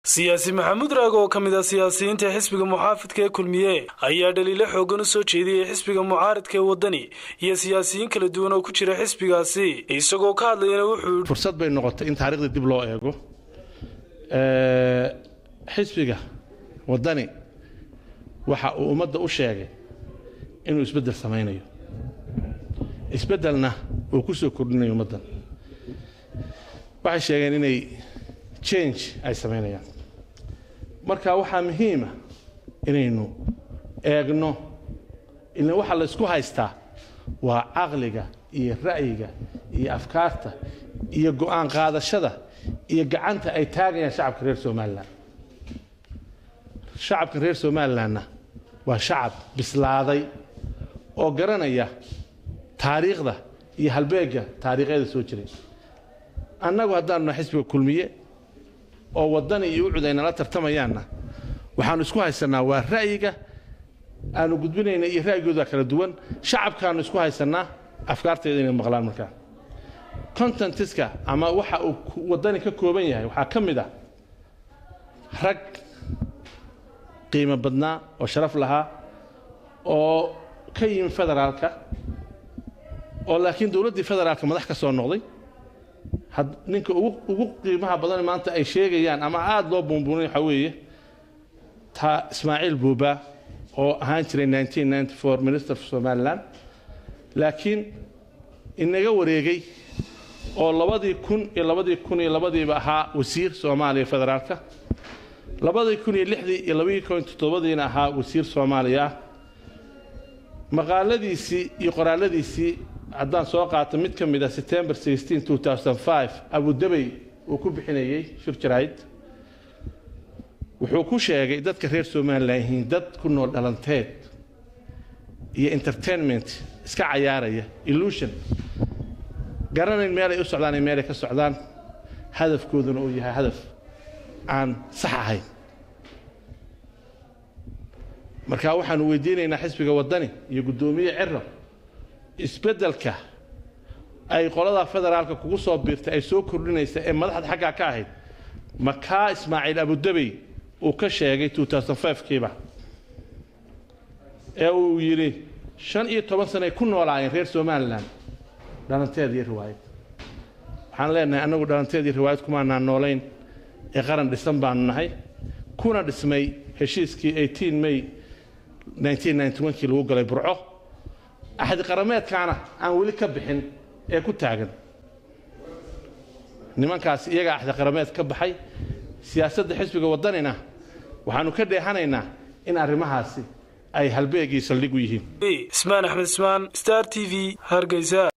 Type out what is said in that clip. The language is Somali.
siyaasi maxamuud raag oo ka mid ah siyaasiyiinta xisbiga muxaafidka ee kulmiye ayaa dhaliilo xoogan u soo jeediyey xisbiga mucaaridka ee waddani iyo siyaasiyiin kala duwan oo ku jira xisbigaasi isagoo ka hadlayana wuxuu fursad bay noqotay in taarikhda dib loo eego xisbiga waddani waxa uu ummadda u sheegay inuu isbeddel samaynayo isbeddelna uu ku soo kordhinayo ummaddan waxay sheegeen inay change ay samaynayaan marka waxaa muhiima inaynu eegno ila waxa la ysku haystaa waa caqliga iyo ra'yiga iyo afkaarta iyo go'aan qaadashada iyo gacanta ay taagayaan shacabka reer somalilan shacabka reer somalilanna waa shacab bislaaday oo garanaya taariikhda iyo halbeegga taariikhyada soo jiray annagu haddaanu nahay xisbiga kulmiye oo waddani iyo ucud ay nala tartamayaanna waxaannu isku haysannaa waa ra'yiga aanu gudbinayna iyo ra'yigooda kala duwan shacabkaannu isku haysannaa afkaarteeda inay maqlaan markaa contentiska ama waxa uu waddani ka kooban yahay waxaa ka mid ah rag qiimo badnaa oo sharaf lahaa oo ka yimi federaalka oo laakiin dowladdii federaalka madax ka soo noqday ninka ugu qiimaha badan maanta ay sheegayaan ama aada loo buunbuunay waxaa weeye taa ismaaciil buuba oo ahaan jiray minister of somalilan laakiin inaga wareegay oo labadii kun iyo labadii kun iyo labadiiba ahaa wasiir soomaaliya federaalka labadii kun iyo lixdii iyo labadii kun iyo toddobadiina ahaa wasiir soomaaliya ah maqaaladiisii iyo qoraaladiisii haddaan soo qaato mid ka mid a september abudabey uu ku bixinayey shir jarayd wuxuu ku sheegay dadka reer somalilan yihiin dad ku nool dhalanteed iyo entertainment iska cayaaraya illusion garanayn meelay u socdaan iyo meelay ka socdaan hadafkooduna uu yahay hadaf aan sax ahayn marka waxaanu weydiinaynaa xisbiga waddani iyo guddoomiye ciro isbeddelka ay qolada federaalka kugu soo biirtay ay soo kordhinaysa ee madaxda xaggaa ka ahayd makaa ismaaciil abudabey uu ka sheegay kiiba ee uu yidhi shan iyo toban sanay ku noolaayeen reer somalilan dhalanteed iyo riwaayad waxaan leenahay annagu dhalanteed iyo riwaayad kumaanaan noolayn ee qaran dhisan baanu nahay kuna dhismay heshiiskii may kii lagu galay burco axdi qarameedkaana aan weli ka bixin ee ku taagan nimankaas iyagaa axdi qarameed ka baxay siyaasadda xisbiga waddanina waxaannu ka dheehanaynaa in arrimahaasi ay halbeegii saldhig u yihiin ismaan axmed ismaan star t v hargeysa